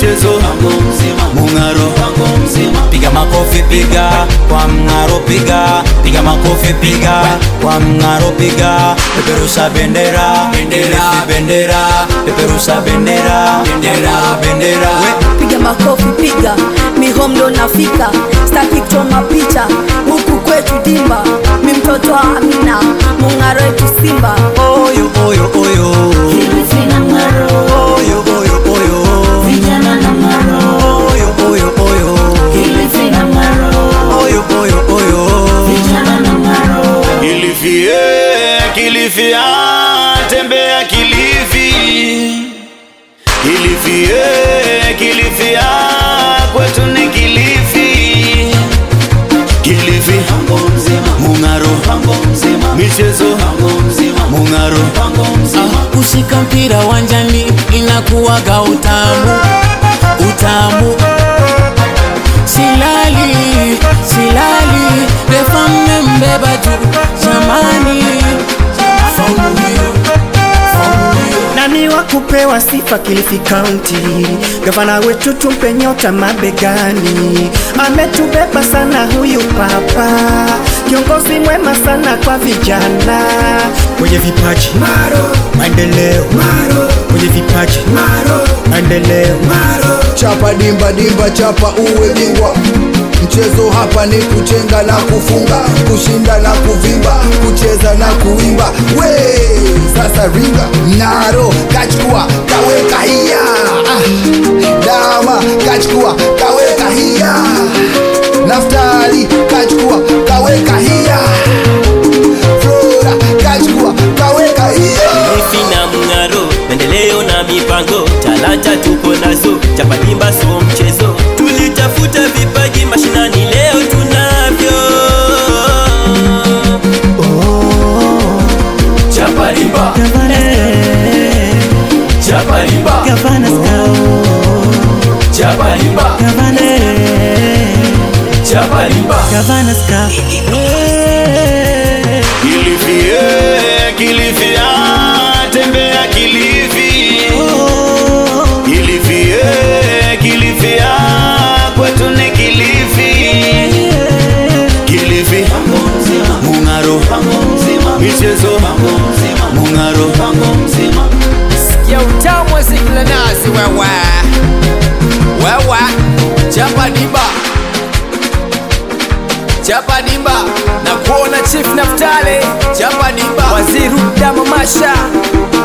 michezo mung'aro piga makofi piga kwa mng'aro piga piga makofi piga kwa mng'aro piga peperusha bendera bendera bendera peperusha bendera bendera bendera we piga makofi piga mihomdo nafika staki kuchoma picha huku kwetu dimba mi mtoto wa amina mung'aro wetu simba oyo oyo oyo oyo oyo oyo oyo oyo oyo oyo oyo oyo Kilifi, eh, Kilifi, ah, tembea Kilifi. Kilifi, eh, Kilifi, ah, kwetu ni Kilifi. Kilifi, Mung'aro, michezo, Mung'aro, kushika mpira wanjani inakuwaga utamu utamu silali silali refa mmembeba tu jamani faulu hiyo faulu hiyo nani wa kupewa sifa Kilifi County? Gavana wetu tumpe nyota mabegani, ametubeba sana huyu papa, kiongozi mwema sana kwa vijana, mwenye vipaji Maro, maendeleo Maro, mwenye vipaji Maro, maendeleo Maro. chapa dimba dimba chapa uwe bingwa mchezo hapa ni kuchenga na kufunga kushinda na kuvimba kucheza na kuimba we sasa ringa naro kachukua kaweka hiya ah, dama kachukua kaweka hiya naftali kachukua kaweka hiya flora kachukua kaweka hiya Kilifi na Mng'aro, maendeleo na mipango, talanta tuko nazo, chapadimba so mchezo. Tulitafuta vipaji mashinani, leo tunavyo. Chapadimba, chapadimba, chapadimba, chapadimba. Kilifi, eh, Kilifi, ah, tembea Kilifi. Kilifi, eh, Kilifi, ah, kwetu ni Kilifi. Kilifi, Mung'aro, michezo, Mung'aro, ya utamu wa ziki la nazi wewe wewe chapa dimba chapa dimba na kuona chief naftale chapa dimba Waziri Dama Masha